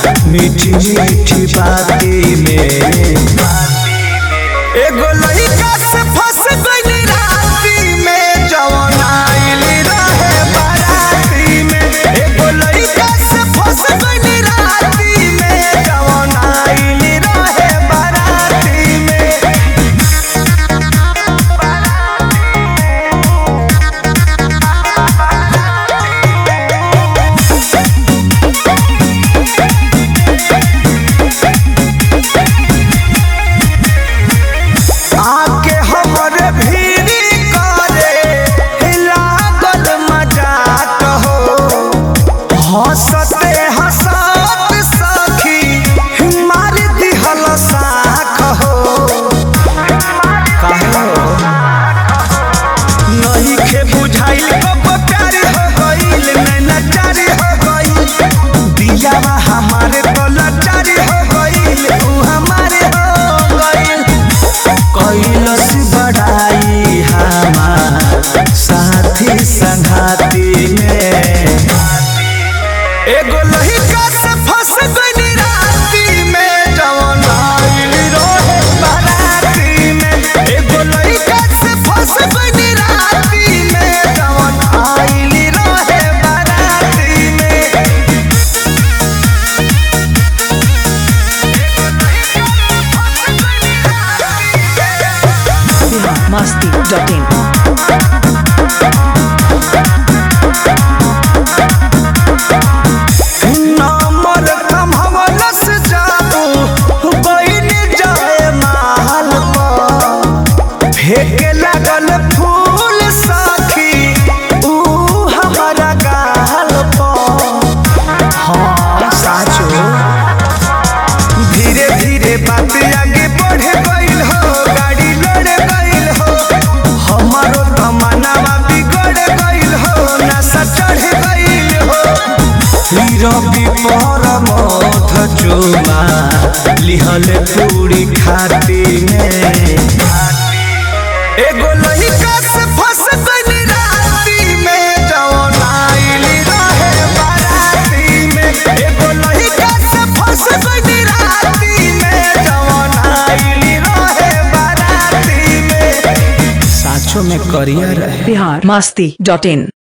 मीठी मीठी बाती में एगो लइका से फंस गइली राती में जवन आइली रहे बाराती में एगो लइका से फंस गइली राती में जवन आइली रहे बाराती में आके हमरे भीड़ी करे लागल मजाक हो हंसते हंसत सखी मार दिहल साख हो काहे हो नहीं खे बुझाइल कब प्यारी हो गइल नैना चारी हो गइल दियावा हमारे तो लाचारी हो गइल ऊ हमारे हो गइल कैलस बढ़ाई हमार साथी संघाती में एगो लहिका से फंस गइली राती में जवन आइल रहे बाराती में एगो लहिका से फंस गइली राती में जवन आइल रहे बाराती में biharmasti.in नंबर कमहवलस जाबू बइन जाए महल पर फेंके लागल फूल साखी ऊ हमारा गाल पर हाँ साचो धीरे धीरे बात आगे बढ़े गइल हो गाड़ी लड़े गइल हो हमारो तमन्नावा बिगड़ गइल हो नशा चढ़ गइल हो रवि पर मध चुमा लिहल पूरी खाती में एगो लइका से फंस गइली राती में जवन आइली रहे बाराती में एगो लइका से फंस गइली राती में जवन आइली रहे बाराती में साचो में करियर रहे biharmasti.in